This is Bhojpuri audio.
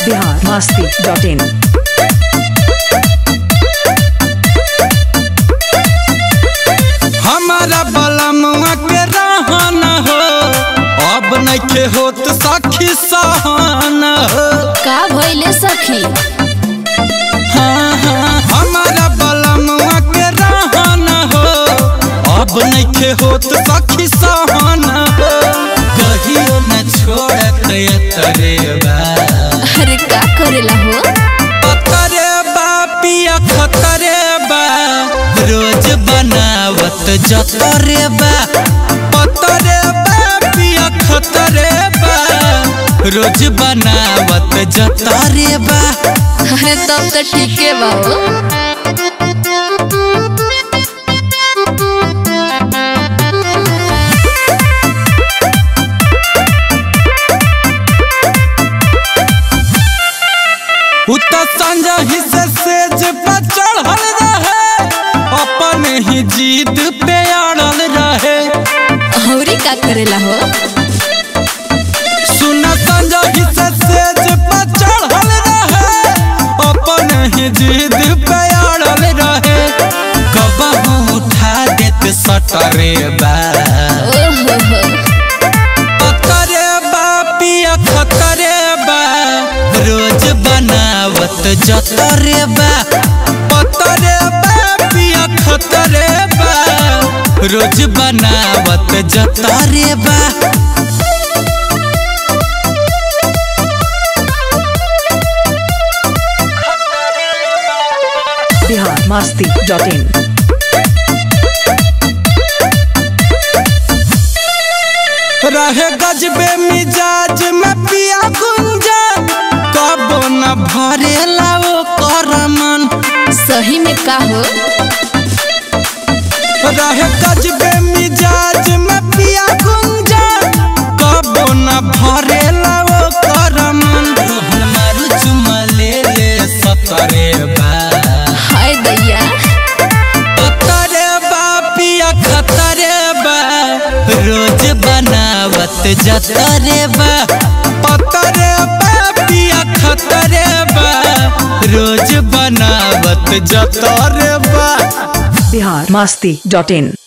बिहार मस्ती डॉट इन हमारा बलमुआ के रहन हो अब नइखे होत सखी सहन हो का भइले सखी हाँ, हाँ, हमारा बलमुआ के रहन हो अब नइखे होत सखी सहन हो कहियो न छोड़त तरे बा अरे का करेला हो खतरे बा पिया खतरे बा रोज बनावत जतरे बा पतरे बा पिया खतरे बा रोज बनावत जतरे बा अरे तब तो ठीके बा हो उ तो संजही से सेज पर चढ़ल रहे अपन ही जीद पे अड़ल रहे औरी का करेला हो सुन संजही से सेज पर चढ़ल रहे अपन ही जिद पे अड़ल रहे कबहू उठा देत सटरे बा ओहो हो खतरे बा पिया खतरे बा रोज बनावत जतरे बा पतरे बा पिया खतरे बा रोज बनावत जतरे बा बिहार मस्ती डॉट इन रहे गजबे मिजाज में पिया गुंजन कबो न भरेला ओ करमन सही में का हो रहे गजबे मिजाज में पिया गुंजन कबो न भरेला ओ करमन रोहन मारू चुमा ले ले सतरे बा हाय दैया खतरे बा पिया खतरे बा रोज बनावत जतरे बा पतरे बा पिया खतरे बा रोज बनावत जतरे बा बिहार मस्ती डॉट इन